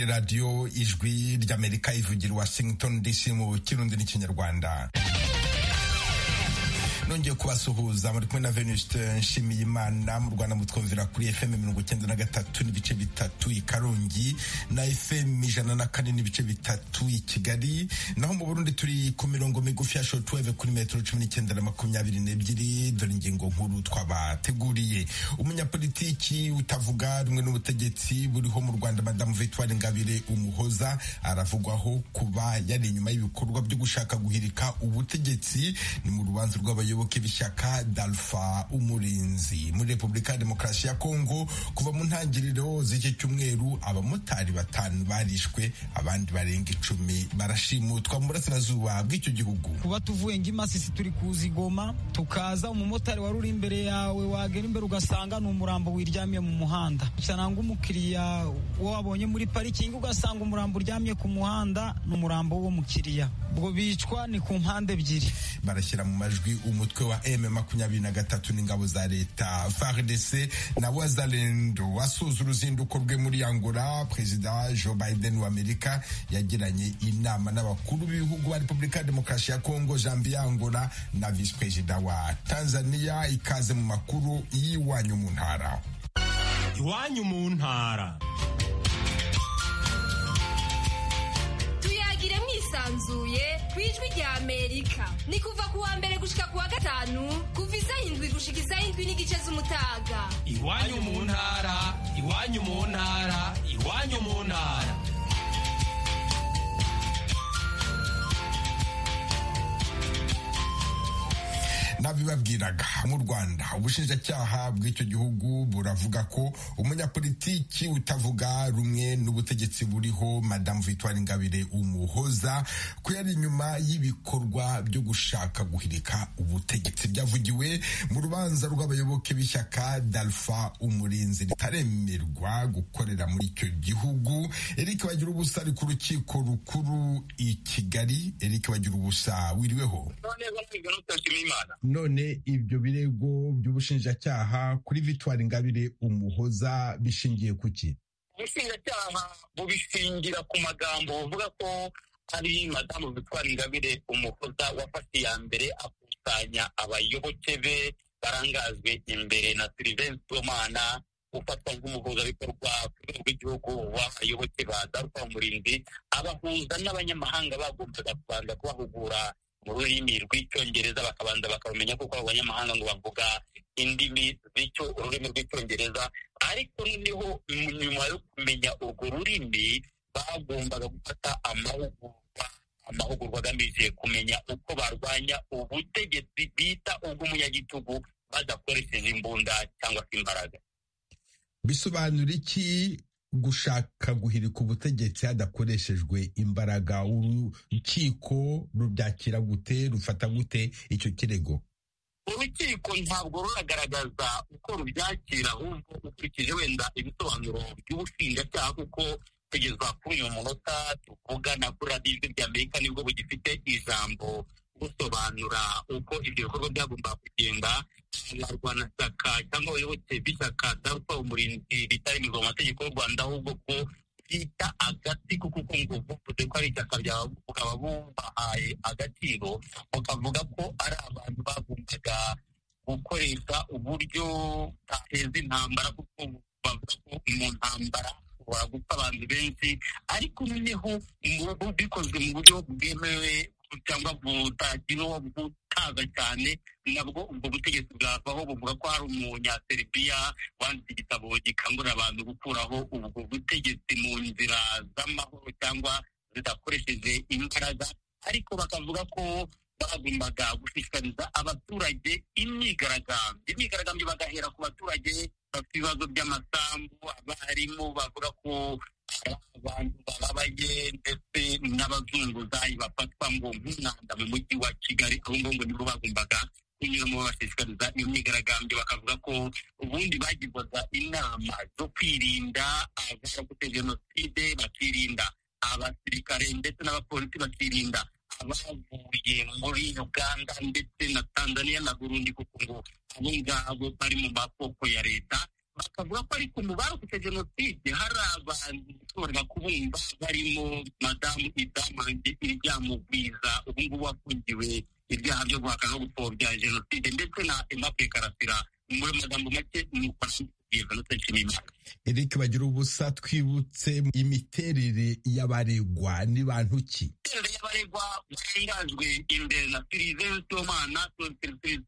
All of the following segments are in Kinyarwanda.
radiyo ijwi ry'amerika ivugira washington dc mu kirundi n'ikinyarwanda nongeye kubasuhuza muri kumwe na venuste nshimiye imana mu rwanda mutwumvira kuri fm mirongo icyenda na gatatu n'ibice bitatu i karongi na fm ijana na kane n'ibice bitatu i kigali naho mu burundi turi ku mirongo migufi ya shotweve kuri metero cumi n'icyenda na makumyabiri n'ebyiri dore ingingo nkuru twabateguriye umunyapolitiki utavuga rumwe n'ubutegetsi buriho mu rwanda madamu victoire ngabire umuhoza aravugwaho kuba yari inyuma y'ibikorwa byo gushaka guhirika ubutegetsi ni mu rubanza rw'abayobozi abayoboke b'ishyaka dalfa umurinzi muri repubulika ya demokarasi ya kongo kuva mu ntangiriro z'iki cyumweru abamotari batanu barishwe abandi barenga icumi barashimutwa mu burasirazuba bw'icyo gihugu kuba tuvuye ng'imasisi turi kuzigoma tukaza umumotari wari uri imbere yawe wagera imbere ugasanga ni umurambo wiryamye mu muhanda usanga umukiriya wabonye muri parikingi ugasanga umurambo uryamye ku muhanda ni umurambo w'umukiriya ubwo bicwa ni ku mpande ebyiri barashyira mu majwi umu umutwe wa M makumyabiri na gatatu n'ingabo za leta FARDC na Wazalendo wasuza uruzinduko rwe muri Angola Perezida Joe Biden wa Amerika yagiranye inama n'abakuru b'ibihugu ba Repubulika ya Demokarasi ya Kongo Jean Pierre Angola na Vice Perezida wa Tanzania ikaze mu makuru y'iwanyu mu ntara iwanyu mu ntara tuyagire mwisanzuye ku ijwi rya amerika ni kuva ku wa mbere gushika ku wa gatanu kuva isaha indwi gushika isaha indwi n'igice z'umutaga iwanyu mu ntara iwanyu mu ntara iwanyu mu ntara nabibabwiraga mu rwanda ubushinjacyaha bw'icyo gihugu buravuga ko umunyapolitiki utavuga rumwe n'ubutegetsi buriho madamu victoire ingabire umuhoza ko yari inyuma y'ibikorwa byo gushaka guhirika ubutegetsi byavugiwe mu rubanza rw'abayoboke b'ishyaka dalfa umurinzi ritaremerwa gukorera muri icyo gihugu eric bagira ubusa ari ku rukiko rukuru i kigali eric bagira ubusa wiriweho none ibyo birego by'ubushinjacyaha kuri victoire ingabire umuhoza bishingiye ku ki ubushinjacyaha bubishingira ku magambo buvuga ko ari madamu victoire ingabire umuhoza wafashe iya mbere akusanya abayoboke be barangajwe imbere na sirivensi domana ufatwa nk'umuhuzabikorwa ku rwego rw'igihugu w'abayoboke ba darufa umurinzi abahuza n'abanyamahanga bagombaga kubanza kubahugura mu rurimi rw'icyongereza bakabanza bakamenya kuko abo banyamahanga ngo bavuga indimi z'icyo ururimi rw'icyongereza ariko noneho nyuma yo kumenya urwo rurimi bagombaga gufata amahugurwa amahugurwa agamije kumenya uko barwanya ubutegetsi bita ubw'umunyagitugu badakoresheje imbunda cyangwa se imbaraga bisobanura iki gushaka guhirika ubutegetsi hadakoreshejwe imbaraga urukiko rubyakira gute rufata gute icyo kirego urukiko ntabwo ruragaragaza uko rubyakira ahubwo ukurikije wenda ibisobanuro by'ubushinjacyaha kuko kugeza kuri uyu munota tuvugana kuri radiyo ijwi ry'amerika nibwo bugifite ijambo busobanura uko ibyo bikorwa byagombaga kugenda abarwanashyaka cyangwa abayoboke b'ishyaka darupa umurinzi ritaremerwa mu mategeko y'u rwanda ahubwo ko bita agatsiko kuko ngo buvuze ko ari ishyaka bukaba bubahaye agaciro bakavuga ko ari abantu bagombaga gukoresha uburyo bateza intambara kuko bavuga ko mu ntambara ushobora gupfa abantu benshi ariko noneho bikozwe mu buryo bwemewe cyangwa butagiriweho butaza cyane nabwo ubwo butegetsi bwavaho buvuga ko hari umunyaseribiya wanditse igitabo gikangurira abantu gukuraho ubwo butegetsi mu nzira z'amahoro cyangwa zidakoresheje imbaraga ariko bakavuga ko bagombaga gushishikariza abaturage imyigaragambyo imyigaragambyo bagahera ku baturage bafite ibibazo by'amasambu abarimu bavuga ko abantu bababaye ndetse n'abazunguzayi bafatwa ngo nk'umwanda mu mujyi wa kigali aho ngo nibo bagombaga kunyuramo babashishikariza iyo myigaragambyo bakavuga ko ubundi bagirwaga inama zo kwirinda abarokotse jenoside bakirinda abasirikare ndetse n'abapolisi bakirinda abavuye muri uganda ndetse na tanzania na burundi kuko ngo abo ngabo bari mu maboko ya leta bakavuga ko ariko mu barokotse jenoside hari abantu bashobora kubumva barimo madamu idamu iryamugwiza ubu ngubu wafungiwe ibyaha byo guhakana no gupfobya jenoside ndetse na emmape karasira muri magambo make ni ukwambara jenoside nshimiyimana eric bagira ubusa twibutse imiterere y'abaregwa ni bantu ki imiterere y'abaregwa barangajwe imbere na siriven sibomana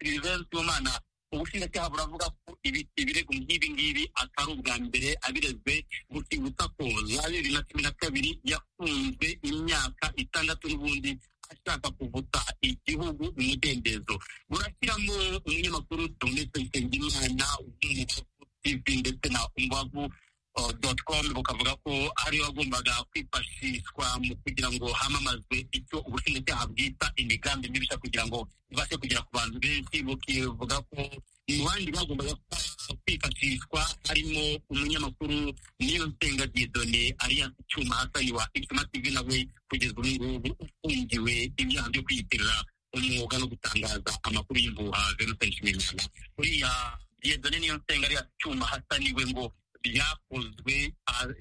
siriven sibomana ubushinjacyaha buravuga ko ibirego nk'ibi ngibi atari ubwa mbere abirezwe gutibutsa ko ya bibiri na cumi na kabiri yafunzwe imyaka itandatu n'ubundi ashaka kuvuta igihugu umudendezo burashyiramo umunyamakuru donetse nsengimana w'umubavu tv ndetse na umbavu doti komu bukavuga ko ariyo wagombaga kwifashishwa mu kugira ngo hamamazwe icyo ubushinjacyaha bwita imigambi mibisha kugira ngo ibashe kugera ku bantu benshi bukivuga ko mu bandi bagombaga kwifashishwa harimo umunyamakuru niyo nsenga diyedone aliyanse cyuma hasani wa icyuma tv nawe kugeza ubu ngubu ufungiwe ibyaha byo kwiyitirira umwuga no gutangaza amakuru y'imbuha venusen nshimiyimana uriya diyedone niyo nsenga ariya cyuma hasaniwe ngo byakozwe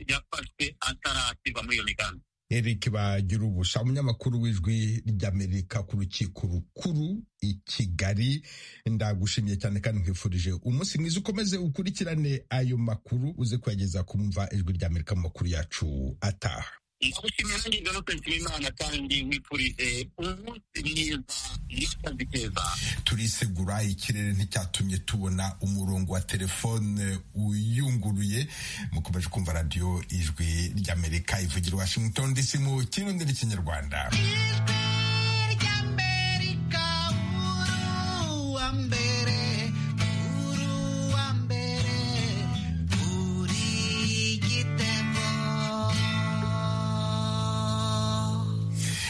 yafashwe atarasibwa muri iyo migambi eric bagira ubusha umunyamakuru w'ijwi ry'amerika ku rukiko rukuru i kigali ndagushimiye cyane kandi nkwifurije umunsi mwiza ukomeze ukurikirane ayo makuru uze kuyageza kumva ijwi ry'amerika mu makuru yacu ataha ndagushimiye nanjye venusen nshimiyimana kandi wifurije umunsi mwiza n'akazi keza turisegura ikirere nticyatumye tubona umurongo wa telefone uyunguruye mukomeje kumva radiyo ijwi ry'amerika ivugira washington dc mu kirundi n'ikinyarwanda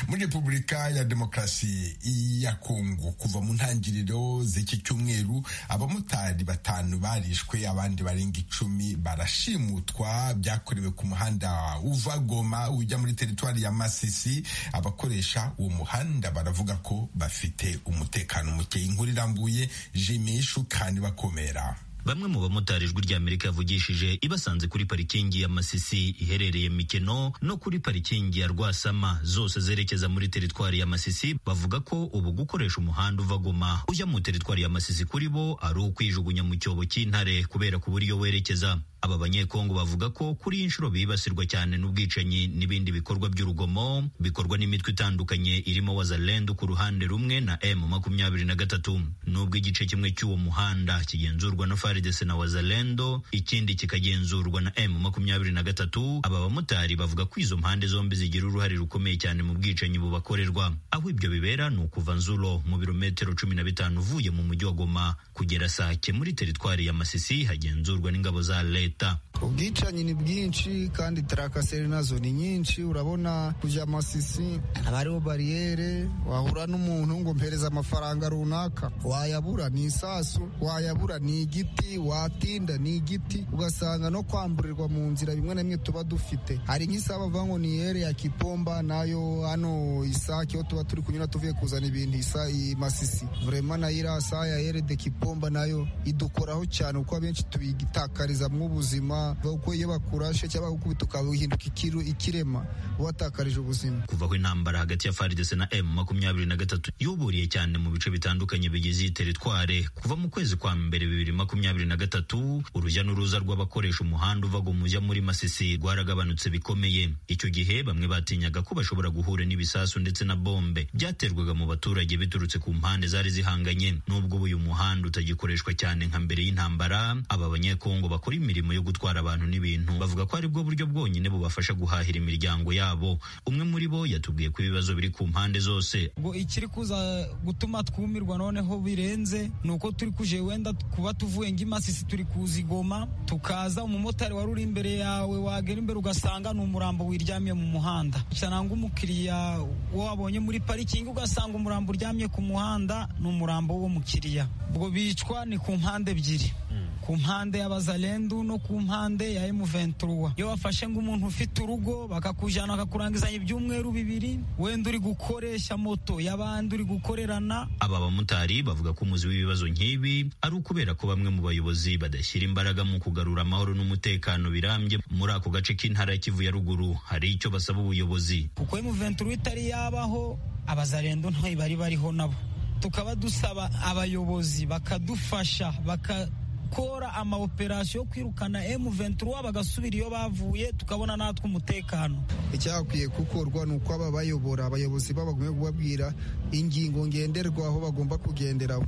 muri repubulika ya demokarasi ya kongo kuva mu ntangiriro z'iki cyumweru abamotari batanu barishwe abandi barenga icumi barashimutwa byakorewe ku muhanda uva goma ujya muri teritwari ya masisi abakoresha uwo muhanda baravuga ko bafite umutekano muke inkuru irambuye jimishu kandi bakomera bamwe mu bamotari ijwi ry'amerika yavugishije ibasanze kuri parikingi ya masisi iherereye mikeno no kuri parikingi ya rwasama zose zerekeza muri teritwari ya masisi bavuga ko ubu gukoresha umuhanda uva goma ujya mu teritwari ya masisi kuri bo ari ukwijugunya mu cyobo cy'intare kubera ku buryo werekeza aba banyekongo bavuga ko kuri inshuro bibasirwa cyane n'ubwicanyi n'ibindi bikorwa by'urugomo bikorwa n'imitwe itandukanye irimo wazalendu ku ruhande rumwe na m makumyabiri na gatatu n'ubwo igice kimwe cy'uwo muhanda kigenzurwa na faridese na wazalendo ikindi kikagenzurwa na m makumyabiri na gatatu aba bamotari bavuga ko izo mpande zombi zigira uruhare rukomeye cyane mu bwicanyi bubakorerwa aho ibyo bibera ni ukuva nzuro mu birometero cumi na bitanu uvuye mu mujyi wa goma kugera sake muri teritwari ya masisi hagenzurwa n'ingabo za leta ubwicanyi ni bwinshi kandi tarakaseri nazo ni nyinshi urabona kujya amasisi haba hariho bariyere wahura n'umuntu ngo mpereze amafaranga runaka wayabura ni isasu wayabura ni igiti watinda ni igiti ugasanga no kwamburirwa mu nzira bimwe na bimwe tuba dufite hari nk'isaha bavuga ngo ni yere ya kipomba nayo hano isake aho tuba turi kunyura tuvuye kuzana ibintu isa masisi vrema nayo iriya saha ya yere de kipomba nayo idukoraho cyane kuko abenshi tuyigitakariza mw'ubu ubuzima kuko iyo bakurashe cyangwa bagukubita ukahinduka ikirema watakarije ubuzima kuva aho intambara hagati ya faridese na emu makumyabiri na gatatu yuburiye cyane mu bice bitandukanye bigize iyi teritware kuva mu kwezi kwa mbere bibiri makumyabiri na gatatu urujya n'uruza rw'abakoresha umuhanda uva mu mujya muri masisi rwaragabanutse bikomeye icyo gihe bamwe batinyaga ko bashobora guhura n'ibisasu ndetse na bombe byaterwaga mu baturage biturutse ku mpande zari zihanganye n'ubwo uyu muhanda utagikoreshwa cyane nka mbere y'intambara aba banyekongo bakora imirimo yo gutwara abantu n'ibintu bavuga ko aribwo buryo bwonyine bubafasha guhahira imiryango yabo umwe muri bo yatubwiye ko ibibazo biri ku mpande zose ngo ikiri kuza gutuma twumirwa noneho birenze ni uko turi kuje wenda kuba tuvuye ng'imasisi turi kuzigoma tukaza umumotari wari uri imbere yawe wagera imbere ugasanga ni umurambo wiryamye mu muhanda cyangwa umukiriya wo wabonye muri parikingi ugasanga umurambo uryamye ku muhanda ni umurambo w'umukiriya ubwo bicwa ni ku mpande ebyiri ku mpande y'abazarendu no ku mpande ya M23 iyo bafashe ngo umuntu ufite urugo bakakujana bakakurangizanya ibyumweru bibiri wenda uri gukoresha moto y'abandi uri gukorerana aba bamotari bavuga ko umuzi w'ibibazo nk'ibi ari ukubera ko bamwe mu bayobozi badashyira imbaraga mu kugarura amahoro n'umutekano birambye muri ako gace k'intara ya Kivu ya ruguru hari icyo basaba ubuyobozi kuko M23 itari yabaho abazarendo ntayo bari bariho nabo tukaba dusaba abayobozi bakadufasha baka gukora amaoperasiyo yo kwirukana M23 bagasubira iyo bavuye tukabona natwe umutekano icyakwiye gukorwa ni uko aba bayobora abayobozi babagumye kubabwira ingingo ngenderwaho bagomba kugenderaho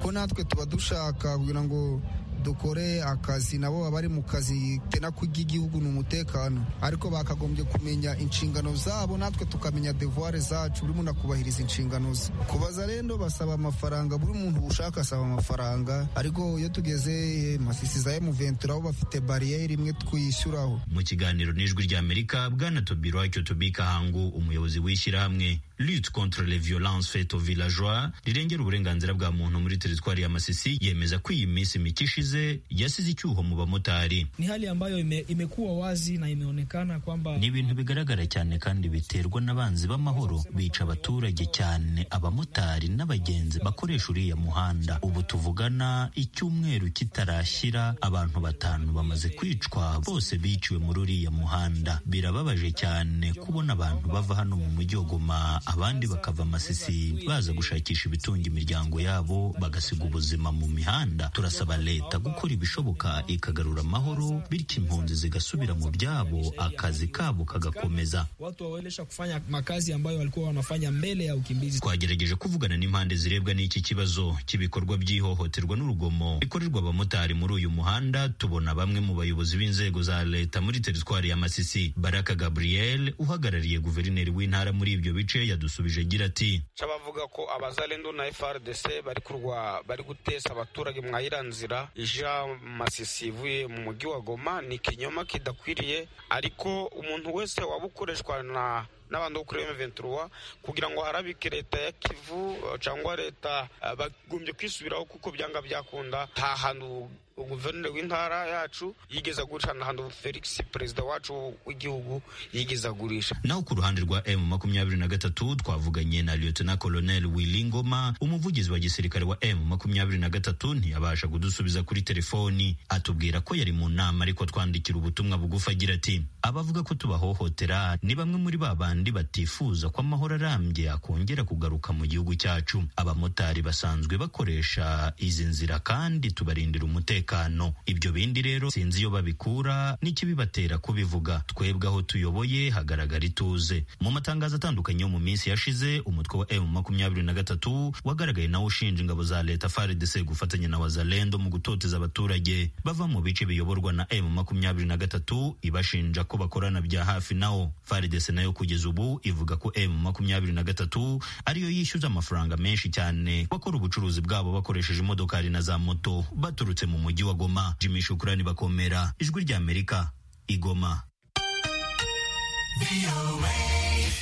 ko natwe tuba dushaka kugira ngo dukore akazi nabo baba bari mu kazi ko igihugu ni umutekano ariko bakagombye kumenya inshingano zabo natwe tukamenya devuware zacu buri muntu akubahiriza inshingano ze kubaza rero basaba amafaranga buri muntu ushaka asaba amafaranga ariko iyo tugeze masisi za emuventura aho bafite bariyeri imwe twiyishyuraho mu kiganiro n'ijwi ry'amerika bwana tobiro icyo tubika hangu umuyobozi w'ishyirahamwe lutte contre les violences faites aux villageois rirengera uburenganzira bwa muntu muri teritwari ya Masisi yemeza ko iyi minsi mike ishize yasize icyuho mu bamotari. Ni hali ambayo ime, imekuwa wazi na imeonekana kwamba Ni ibintu bigaragara cyane kandi biterwa n'abanzi b'amahoro bica abaturage cyane abamotari n'abagenzi bakoresha uriya muhanda. Ubu tuvugana icyumweru kitarashyira abantu batanu bamaze kwicwa bose biciwe muri uriya muhanda. Birababaje cyane kubona abantu bava hano mu mujyi wa Goma abandi bakava amasisi baza gushakisha ibitunga imiryango yabo bagasiga ubuzima mu mihanda turasaba leta gukora ibishoboka ikagarura amahoro bityo impunzi zigasubira mu byabo akazi kabo kagakomeza watu wawelesha kufanya makazi ambayo walikuwa wanafanya mbele ya ukimbizi. twagerageje kuvugana n'impande zirebwa n'iki kibazo cy'ibikorwa by'ihohoterwa n'urugomo bikorerwa abamotari muri uyu muhanda tubona bamwe mu bayobozi b'inzego za leta muri teritwari ya masisi baraka gabriel uhagarariye guverineri w'intara muri ibyo bice yadusubije agira ati c'abavuga ko abazalendo na FRDC bari kurwa bari gutesa abaturage mwayira nzira ija masisi ivuye mu mujyi wa Goma ni kinyoma kidakwiriye ariko umuntu wese wabukoreshwa na n'abantu bo kuri M23 kugira ngo harabike leta ya Kivu cyangwa leta uh, bagumbye kwisubiraho kuko byanga byakunda nta hantu guverineri w'intara yacu yigeze agurisha nta hantu Felix perezida wacu w'igihugu yigeze agurisha naho ku ruhande rwa M makumyabiri na gatatu twavuganye na Lieutenant Colonel Willy Ngoma umuvugizi wa gisirikare wa M makumyabiri na gatatu ntiyabasha kudusubiza kuri telefoni atubwira ko yari mu nama ariko twandikira ubutumwa bugufi agira ati abavuga ko tubahohotera ni bamwe muri babandi abandi batifuza ko amahoro arambye akongera kugaruka mu gihugu cyacu abamotari basanzwe bakoresha izi nzira kandi tubarindira umutekano ibyo bindi rero sinzi iyo babikura n'ikibibatera kubivuga twebwe aho tuyoboye hagaragara ituze mu matangazo atandukanye yo mu minsi yashize umutwe wa emu makumyabiri na gatatu wagaragaye nawo ushinja ingabo za leta faridese gufatanya na wazalendo mu gutoteza abaturage bava mu bice biyoborwa na emu makumyabiri na gatatu ibashinja ko bakorana bya hafi nawo faridese nayo kugeza ubu ivuga ko M makumyabiri na gatatu ariyo yishyuza amafaranga menshi cyane bakora ubucuruzi bwabo bakoresheje imodokari na za moto baturutse mu mujyi wa Goma Jimmy Shukrani bakomera ijwi rya Amerika igoma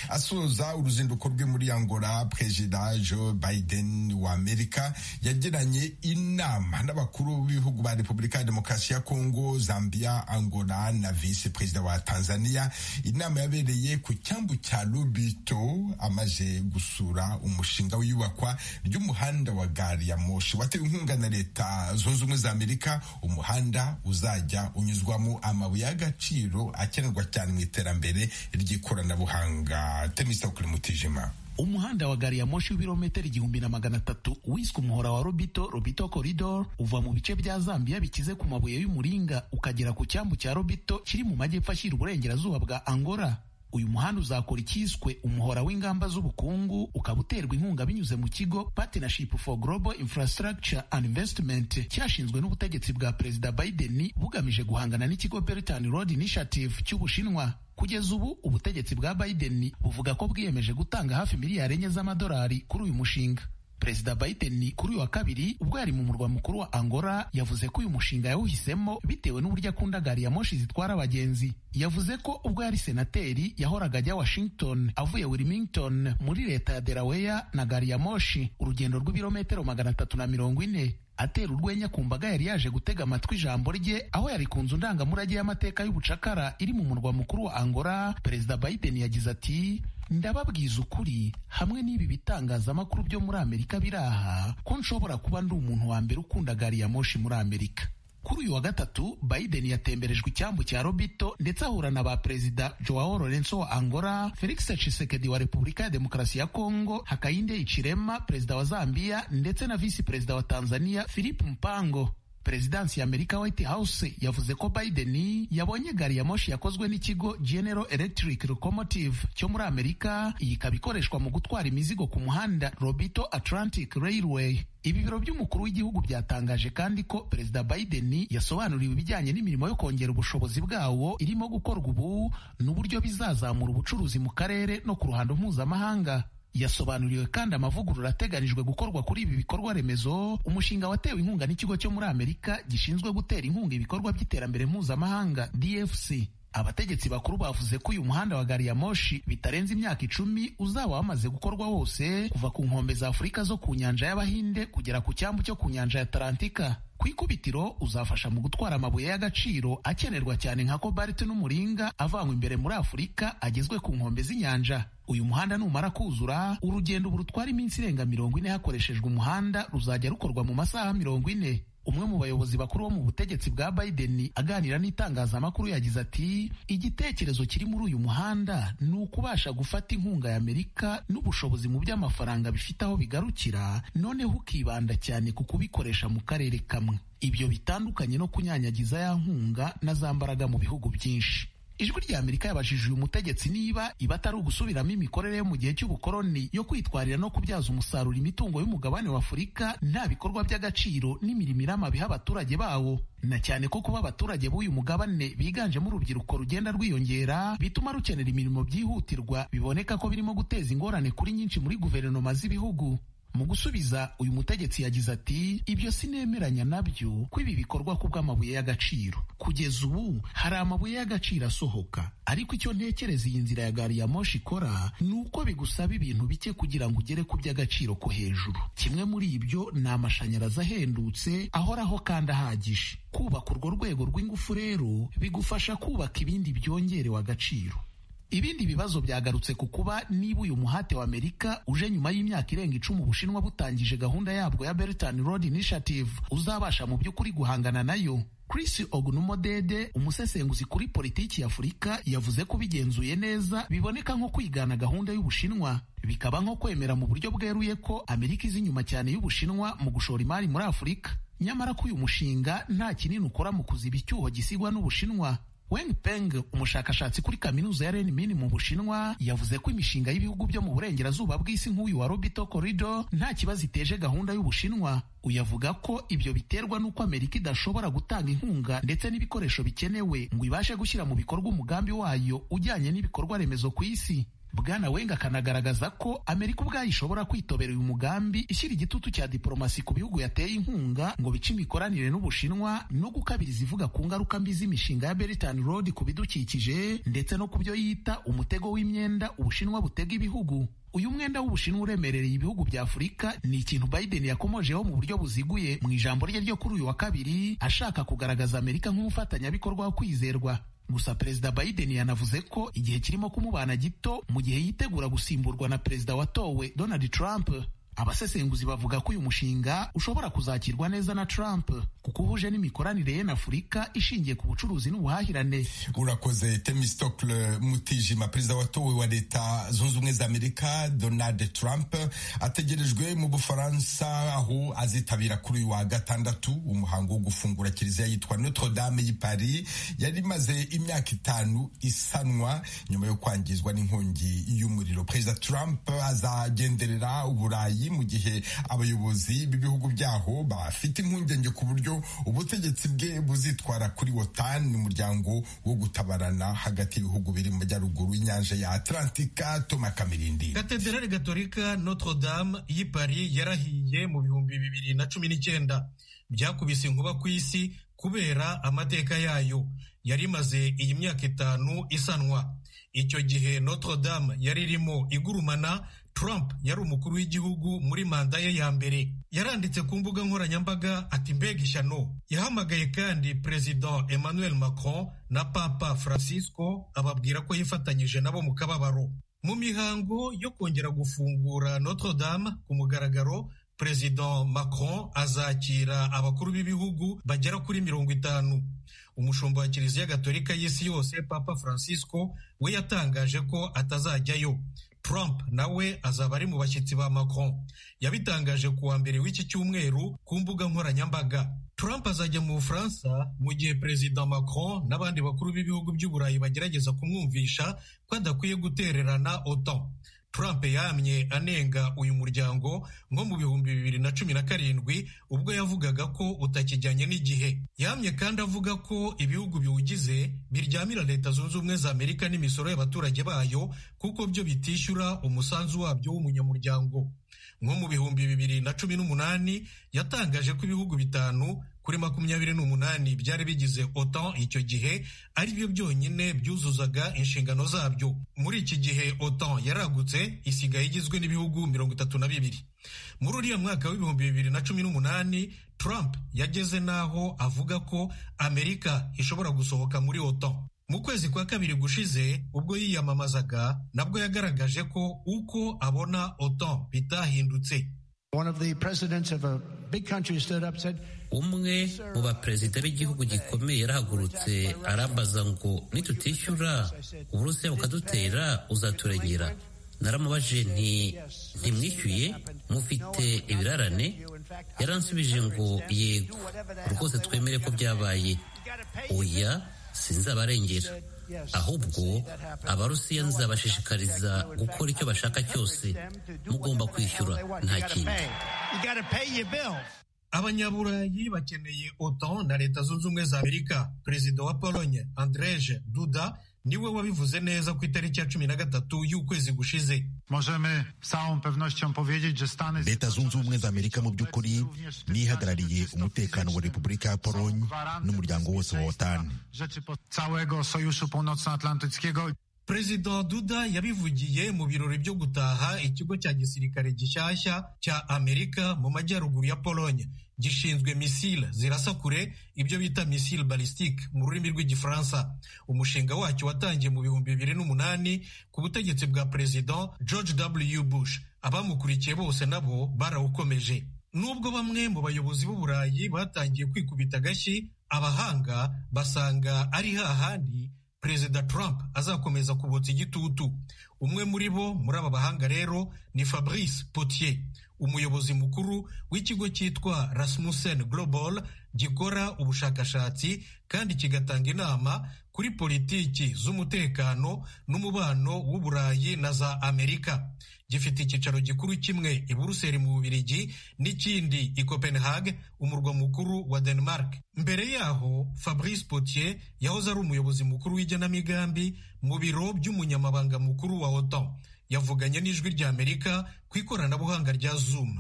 asoza uruzinduko rwe muri angola perezida joe biden wa amerika yagiranye inama n'abakuru b'ibihugu ba repubulika ya demokarasi ya kongo zambia angola na visi perezida wa tanzania inama yabereye ku cyambu cya lubito amaze gusura umushinga w'iyubakwa ry'umuhanda wa gari ya moshi watewe inkunga na leta zunze ubumwe za amerika umuhanda uzajya unyuzwamo amabuye y'agaciro akenerwa cyane mu iterambere ry'ikoranabuhanga tenisa kuri mutijima umuhanda wa gari ya moshi w'ibirometero igihumbi na magana atatu wiswe umuhora wa robito robito koridoro uva mu bice bya zambia bikize ku mabuye y'umuringa ukagera ku cyambu cya robito kiri mu majyepfo ashyira uburengerazuba bwa angola uyu muhanda uzakora icyiswe umuhora w'ingamba z'ubukungu ukaba uterwa inkunga binyuze mu kigo partnership for global infrastructure and investment cyashinzwe n'ubutegetsi bwa perezida biden bugamije guhangana n'ikigo belt road initiative cy'ubushinwa kugeza ubu ubutegetsi bwa biden buvuga ko bwiyemeje gutanga hafi miliyari enye z'amadolari kuri uyu mushinga perezida Biden kuri uyu wa kabiri ubwo yari mu murwa mukuru wa Angola yavuze ko uyu mushinga yawuhisemo bitewe n'uburyo akunda gari ya moshi zitwara abagenzi yavuze ko ubwo yari senateri yahoraga ajya Washington avuye Wilmington muri leta ya Delaware na gari ya moshi urugendo rw'ibirometero magana atatu na mirongo ine atera urwenya ku mbaga yari yaje gutega amatwi ijambo rye aho yari ku nzu ndangamurage y'amateka y'ubucakara iri mu murwa mukuru wa Angola perezida Biden yagize ati ndababwiza ukuri hamwe n'ibi bitangazamakuru byo muri amerika biri aha ko nshobora kuba ndi umuntu wa mbere ukunda gari ya moshi muri amerika kuri uyu wa gatatu Biden yatemberejwe icyambu cya Robito ndetse ahura na ba perezida Joao Lorenzo wa Angola, Felix Tshisekedi wa Repubulika ya Demokarasi ya Kongo, Hakainde Hichilema perezida wa Zambia ndetse na visi perezida wa Tanzania Philip Mpango. Perezidansi ya Amerika White House yavuze ko Biden yabonye gari ya moshi yakozwe n'ikigo General Electric Locomotive cyo muri Amerika, iyi ikaba ikoreshwa mu gutwara imizigo ku muhanda Robito Atlantic Railway. Ibi biro by'umukuru w'igihugu byatangaje kandi ko Perezida Biden yasobanuriwe ibijyanye n'imirimo yo kongera ubushobozi bwawo irimo gukorwa ubu n'uburyo bizazamura ubucuruzi mu karere no ku ruhando mpuzamahanga. yasobanuriwe kandi amavugurura ateganijwe gukorwa kuri ibi bikorwa remezo umushinga watewe inkunga n'ikigo cyo muri amerika gishinzwe gutera inkunga ibikorwa by'iterambere mpuzamahanga dfc abategetsi bakuru bavuze ko uyu muhanda wa gari ya moshi bitarenze imyaka icumi uzaba wamaze gukorwa wose kuva ku nkombe za afurika zo ku nyanja y'abahinde kugera ku cyambu cyo ku nyanja ya atalantika ku ikubitiro uzafasha mu gutwara amabuye y'agaciro akenerwa cyane nka kobalite n'umuringa avanywe imbere muri afurika agezwe ku nkombe z'inyanja uyu muhanda numara kuzura urugendo ubu rutwara iminsi irenga mirongo ine hakoreshejwe umuhanda ruzajya rukorwa mu masaha mirongo ine umwe mu bayobozi bakuru bo mu butegetsi bwa Biden aganira n'itangazamakuru yagize ati igitekerezo kiri muri uyu muhanda ni ukubasha gufata inkunga ya Amerika n'ubushobozi mu by'amafaranga bifite aho bigarukira noneho ukibanda cyane ku kubikoresha mu karere kamwe ibyo bitandukanye no kunyanyagiza ya nkunga na za mbaraga mu bihugu byinshi ijwi rya amerika yabajije uyu mutegetsi niba iba atari ugusubiramo imikorere yo mu gihe cy'ubukoloni yo kwitwarira no kubyaza umusaruro imitungo y'umugabane wa afurika nta bikorwa by'agaciro n'imirimo iramabiha abaturage bawo na cyane ko kuba abaturage b'uyu mugabane biganjemo urubyiruko rugenda rwiyongera bituma rukenera imirimo byihutirwa biboneka ko birimo guteza ingorane kuri nyinshi muri guverinoma z'ibihugu mu gusubiza uyu mutegetsi yagize ati ibyo sinemeranya nabyo ko ibi bikorwa kubw'amabuye y'agaciro kugeza ubu hari amabuye y'agaciro asohoka ariko icyo ntekereza iyi nzira ya gari ya moshi ikora ni uko bigusaba ibintu bike kugira ngo ugere ku by'agaciro ko hejuru kimwe muri ibyo ni amashanyarazi ahendutse ahoraho kandi ahagije kubaka urwo rwego rw'ingufu rero bigufasha kubaka ibindi byongerewe agaciro ibindi bibazo byagarutse ku kuba niba uyu muhate wa amerika uje nyuma y'imyaka irenga icumi ubushinwa butangije gahunda yabwo ya Belt Road Initiative uzabasha mu by'ukuri guhangana nayo Chris Ogunumodede umusesenguzi kuri politiki ya Afurika yavuze ko bigenzuye neza biboneka nko kwigana gahunda y'Ubushinwa bikaba nko kwemera mu buryo bweruye ko Amerika izi inyuma cyane y'Ubushinwa mu gushora imari muri Afurika nyamara ko uyu mushinga nta kinini ukora mu kuziba icyuho gisigwa n'Ubushinwa Wen Peng umushakashatsi kuri kaminuza ya Renmin mu Bushinwa yavuze ko imishinga y'ibihugu byo mu burengerazuba bw'isi nk'uyu wa Robito Corridor nta kibazo iteje gahunda y'Ubushinwa uyavuga ko ibyo biterwa n'uko Amerika idashobora gutanga inkunga ndetse n'ibikoresho bikenewe ngo ibashe gushyira mu bikorwa umugambi wayo ujyanye n'ibikorwa remezo ku isi bwana wenga akanagaragaza ko amerika ubwayo ishobora kwitobera uyu mugambi ishyira igitutu cya diporomasi ku bihugu yateye inkunga ngo bice imikoranire n'ubushinwa no gukabiriza ivuga ku ngaruka mbi z'imishinga ya beritan road ku bidukikije ndetse no ku byo yita umutego w'imyenda ubushinwa butega ibihugu uyu mwenda w'ubushinwa uremerereye ibihugu bya afurika ni ikintu biden yakomojeho mu buryo buziguye mu ijambo rye ryo kuri uyu wa kabiri ashaka kugaragaza amerika nk'umufatanyabikorwa wo kwizerwa gusa perezida Biden yanavuze ko igihe kirimo kumubana gito mu gihe yitegura gusimburwa na perezida watowe Donald Trump abasesenguzi bavuga ko uyu mushinga ushobora kuzakirwa neza na Trump kuko uhuje n'imikoranire ye na Afurika ishingiye ku bucuruzi n'ubuhahirane urakoze temistokle mutijima perezida watowe wa leta zunze ubumwe za amerika donald trump ategerejwe mu bufaransa aho azitabira kuri uyu wa gatandatu umuhango wo gufungura kiliziya yitwa notre dame y'i paris yari imaze imyaka itanu isanwa nyuma yo kwangizwa n'inkongi y'umuriro perezida trump azagenderera uburayi mu gihe abayobozi b'ibihugu byaho aho bafite impungenge ku buryo ubutegetsi bwe buzitwara kuri wotani umuryango wo gutabarana hagati y'ibihugu biri mu majyaruguru y'inyanja ya atlantika toma kamirindi katederari gatolika notre dame y'i paris yarahiye mu bihumbi bibiri na cumi n'icyenda byakubise inkuba ku isi kubera amateka yayo yari imaze iyi myaka itanu isanwa icyo gihe notre dame yari irimo igurumana trump yari umukuru w'igihugu muri manda ye ya mbere yaranditse ku mbuga nkoranyambaga ati mbega ishyano yahamagaye kandi perezida emmanuel macron na papa francisco ababwira ko yifatanyije nabo mu kababaro mu mihango yo kongera gufungura notre dame ku mugaragaro perezida macron azakira abakuru b'ibihugu bagera kuri mirongo itanu umushumba wa kiliziya gatolika y'isi yose papa francisco we yatangaje ko atazajyayo trump nawe azaba ari mu bashyitsi ba macron yabitangaje ku wa mbere w'iki cyumweru ku mbuga nkoranyambaga trump azajya mu bufaransa mu gihe perezida macron n'abandi bakuru b'ibihugu by'uburayi bagerageza kumwumvisha ko adakwiye gutererana otan trump yamye anenga uyu muryango nko mu bihumbi bibiri na cumi na karindwi ubwo yavugaga ko utakijyanye n'igihe yamye kandi avuga ko ibihugu biwugize biryamira leta zunze ubumwe za amerika n'imisoro y'abaturage bayo kuko byo bitishyura umusanzu wabyo w'umunyamuryango nko mu bihumbi bibiri na cumi n'umunani yatangaje ko ibihugu bitanu kuri makumyabiri n'umunani byari bigize otan icyo gihe ari byo byonyine byuzuzaga inshingano zabyo muri iki gihe otan yaragutse isigaye igizwe n'ibihugu mirongo itatu na bibiri muri uriya mwaka w'ibihumbi bibiri na cumi n'umunani trump yageze n'aho avuga ko amerika ishobora gusohoka muri otan mu kwezi kwa kabiri gushize ubwo yiyamamazaga nabwo yagaragaje ko uko abona otan bitahindutse umwe mu baperezida b'igihugu gikomeye yarahagurutse arambaza ngo nitutishyura uburusiya bukadutera uzaturegera naramubaje nti ntimwishyuye mufite ibirarane yaransubije ngo yego rwose twemere ko byabaye oya sinzabarengera ahubwo abarusiya nzabashishikariza gukora icyo bashaka cyose mugomba kwishyura nta kindi abanyaburayi bakeneye otan na leta zunze ubumwe za amerika perezida wa polonye andreje duda niwe wabivuze neza ku itariki ya cumi na gatatu y'ukwezi gushize leta zunze ubumwe za amerika mu by'ukuri nihagarariye umutekano wa repubulika ya polonye n'umuryango wose wa otani perezida duda yabivugiye mu birori byo gutaha ikigo cya gisirikare gishyashya cya amerika mu majyaruguru ya polonye gishinzwe misile zirasa kure ibyo bita misile balistique mu rurimi rw'igifaransa umushinga wacyo watangiye mu bihumbi bibiri n'umunani ku butegetsi bwa perezida george w bush abamukurikiye bose nabo barawukomeje nubwo bamwe mu bayobozi b'uburayi batangiye kwikubita agashyi abahanga basanga ari hahandi perezida trump azakomeza kubotsa igitutu umwe muri bo muri aba bahanga rero ni fabrice potier umuyobozi mukuru w'ikigo cyitwa rasmussen global gikora ubushakashatsi kandi kigatanga inama kuri politiki z'umutekano n'umubano w'uburayi na za amerika gifite icyicaro gikuru kimwe i buruseli mu bubirigi n'ikindi i copenhague umurwa mukuru wa denmark mbere yaho fabrice potier yahoze ari umuyobozi mukuru w'igenamigambi mu biro by'umunyamabanga mukuru wa otan yavuganye n'ijwi rya amerika ku ikoranabuhanga rya zoom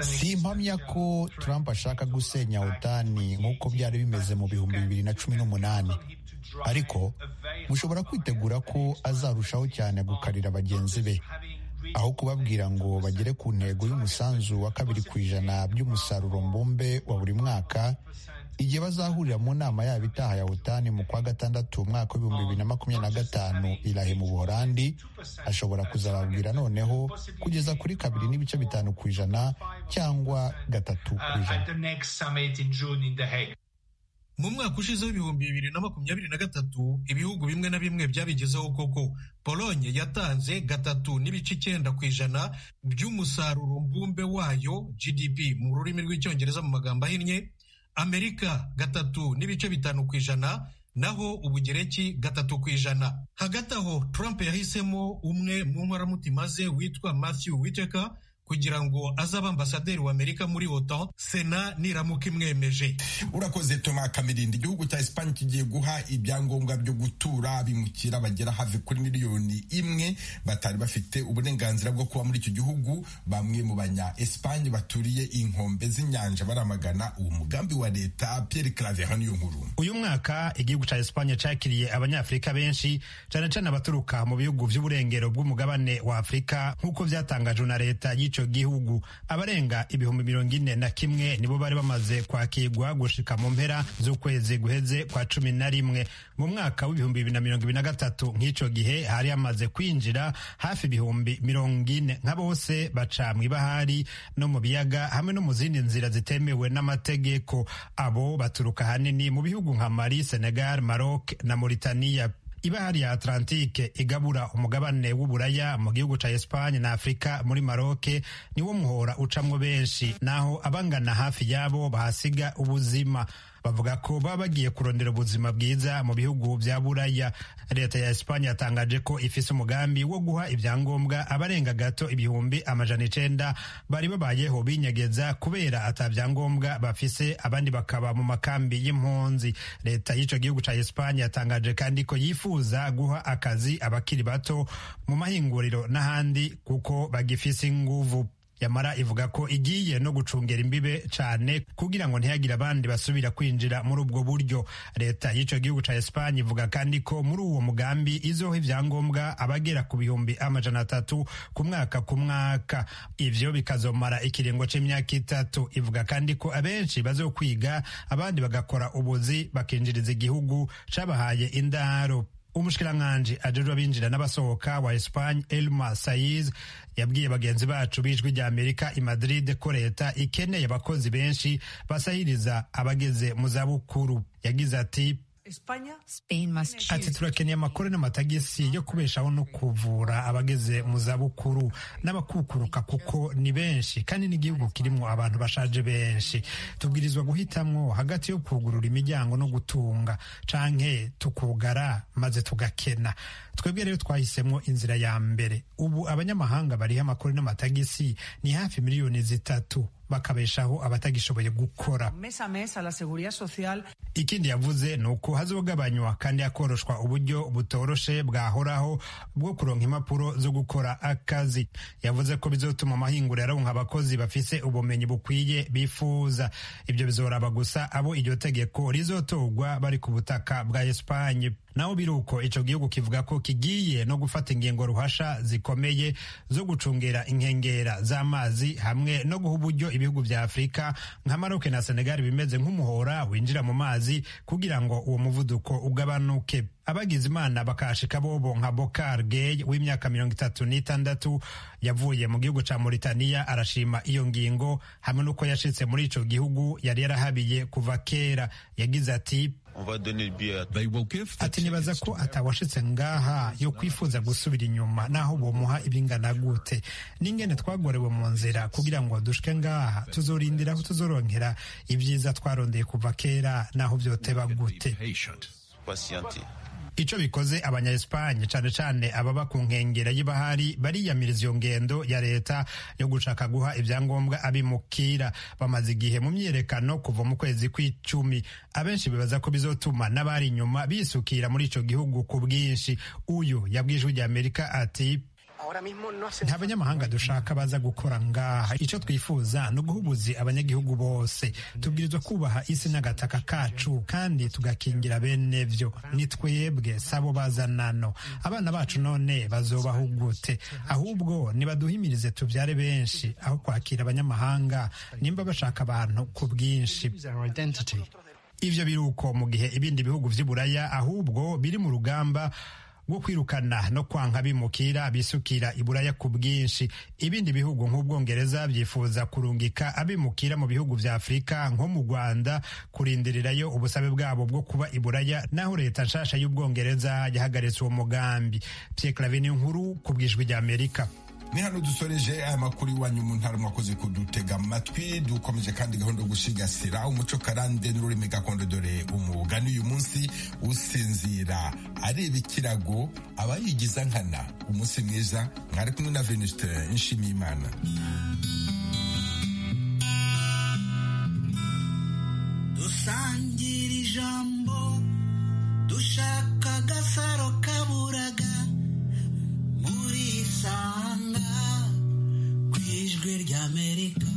si impamya ko trump ashaka gusenya otani nk'uko byari bimeze mu bihumbi bibiri na cumi n'umunani ariko mushobora kwitegura ko azarushaho cyane gukarira bagenzi be aho kubabwira ngo bagere ku ntego y'umusanzu wa kabiri ku ijana by'umusaruro mbumbe wa buri mwaka igihe bazahurira mu nama yabo itaha ya otani mu kwa gatandatu umwaka w'ibihumbi bibiri na makumyabiri na gatanu irahe mu buhorandi ashobora kuzababwira noneho kugeza kuri kabiri n'ibice bitanu ku ijana cyangwa gatatu ku ijana mu mwaka ushize w'ibihumbi bibiri na makumyabiri na gatatu ibihugu bimwe na bimwe byabigezeho koko polonye yatanze gatatu n'ibice icyenda ku ijana by'umusaruro mbumbe wayo gdp mu rurimi rw'icyongereza mu magambo ahinnye amerika gatatu n'ibice bitanu ku ijana naho ubugereki gatatu ku ijana hagati aho trump yahisemo umwe mu nkoramutima ze witwa matthew whitaker kugira ngo azabe ambasaderi wa amerika muri otan sena niramuka imwemeje urakoze toma kamirindi igihugu cya esipanye kigiye guha ibyangombwa byo gutura abimukira bagera hafi kuri miliyoni imwe batari bafite uburenganzira bwo kuba muri icyo gihugu bamwe mu banya esipanye baturiye inkombe z'inyanja baramagana uwo mugambi wa leta pierre claver hano iyo nkuru uyu mwaka igihugu cya esipanye cyakiriye abanyafurika benshi cyane cyane abaturuka mu bihugu by'uburengero bw'umugabane wa afurika nk'uko byatangajwe na leta y'icyo gihugu abarenga ibihumbi mirongo ine na kimwe nibo bari bamaze kwakirwa gushika mu mpera z'ukwezi guheze kwa cumi na rimwe mu mwaka w'ibihumbi bibiri na mirongo ibiri na gatatu nk'icyo gihe hari hamaze kwinjira hafi ibihumbi mirongo ine nka bose baca mu ibahari no mu biyaga hamwe no mu zindi nzira zitemewe n'amategeko abo baturuka ahanini mu bihugu nka mali senegal maroc na mauritania ibahari ya atlantike igabura umugabane w'uburaya mu gihugu ca esipanye na afurika muri maroke niwo muhora ucamwo benshi naho abangana hafi yabo bahasiga ubuzima bavuga ko baba bagiye kurondera ubuzima bwiza mu bihugu bya buraya leta ya esipanye yatangaje ko ifise umugambi wo guha ibyangombwa abarenga gato ibihumbi amajana icenda bari babayeho binyegeza kubera ata byangombwa bafise abandi bakaba mu makambi y'impunzi leta y'ico gihugu ca esipanye yatangaje kandi ko yifuza guha akazi abakiri bato mu mahinguriro n'ahandi kuko bagifise inguvu yamara ivuga ko igiye no gucungera imbibe cyane kugira ngo ntihagire abandi basubira kwinjira muri ubwo buryo leta y'icyo gihugu cya esipanye ivuga kandi ko muri uwo mugambi izoha ibyangombwa abagera ku bihumbi amajana atatu ku mwaka ku mwaka ivyo bikazomara ikiringo c'imyaka itatu ivuga kandi ko abenshi bazokwiga abandi bagakora ubuzi bakinjiriza igihugu cabahaye indaro umushikiranganji ajejwe abinjira n'abasohoka wa esipanye elma sayiz yabwiye bagenzi bacu b'ijwi rya amerika i madrid ko leta ikeneye abakozi benshi basahiriza abageze mu zabukuru yagize ati ati turakeneye amakuru n'amatagisi yo kubeshaho no kuvura abageze mu zabukuru n'abakukuruka kuko ni benshi kandi n'igihugu kirimo abantu bashaje benshi tubwirizwa guhitamwo hagati yo kugurura imiryango no gutunga canke tukugara maze tugakena twebwe rero twahisemo inzira ya mbere ubu abanyamahanga bariho amakuru n'amatagisi ni hafi miliyoni zitatu bakabeshaho abatagishoboye gukora ikindi yavuze ni uko hazogabanywa kandi hakoroshwa uburyo butoroshe bwahoraho bwo kuronka impapuro zo gukora akazi yavuze ko bizotuma amahinguriro aronka abakozi bafise ubumenyi bukwiye bifuza ibyo bizoraba gusa abo iryo tegeko rizotogwa bari ku butaka bwa esipanye naho biri uko icyo gihugu kivuga ko kigiye no gufata ingingo ruhasha zikomeye zo gucungera inkengera z'amazi hamwe no guha uburyo ibihugu bya afurika nka maroc na senegal bimeze nk'umuhora winjira mu mazi kugira ngo uwo muvuduko ugabanuke abagize imana bakashika bobo nka bokar gay w'imyaka mirongo itatu n'itandatu yavuye mu gihugu ca mauritania arashima iyo ngingo hamwe n'uko yashitse muri ico gihugu yari yarahabiye kuva kera yagize ati ati nibaza ko atawashitse ngaha yo kwifuza gusubira inyuma naho bomuha ibingana gute n'ingene twagorewe mu nzira kugira ngo dushike ngaha tuzorindira aho tuzoronkera ibyiza twarondeye kuva kera naho byoteba gute ico bikoze abanya Espagne cane cane ababa ku nkengera y'ibahari bariyamiriza iyo ngendo ya leta yo gushaka guha ibyangombwa abimukira bamaze igihe mu myiyerekano kuva mu kwezi kw'icumi abenshi bibaza ko bizotuma n'abari inyuma bisukira muri ico gihugu ku bwinshi uyu yabwijwe rya Amerika ati nta banyamahanga dushaka baza gukora ngaha icyo twifuza ni uguhubuzi abanyagihugu bose tubwirizwa kubaha isi n'agataka kacu kandi tugakingira bene byo ni twebwe sabo bazanano abana bacu none bazobaho gute ahubwo nibaduhimirize tubyare benshi aho kwakira abanyamahanga nimba bashaka abantu ku bwinshi ibyo biri uko mu gihe ibindi bihugu by'iburaya ahubwo biri mu rugamba bwo kwirukana no kwanka bimukira bisukira iburaya ku bwinshi ibindi bihugu nk'ubwongereza byifuza kurungika abimukira mu bihugu vya afurika nko mu rwanda kurindirirayo ubusabe bwabo bwo kuba iburaya naho leta nshasha y'ubwongereza yahagaritse uwo mugambi pierre clavin nkuru ku bwijwi ry'amerika ni hano dusoreje aya makuru iwanyu mu ntara mwakoze kudutega amatwi dukomeje kandi gahunda yo gusigasira umuco karande n'ururimi gakondo dore umugani uyu munsi usinzira areba ikirago aba yigiza nkana umunsi mwiza mwari kumwe na venuste nshimiyimana dusangira ijambo dushaka agasaro kaburaga muri sanga ku ijwi ry'amerika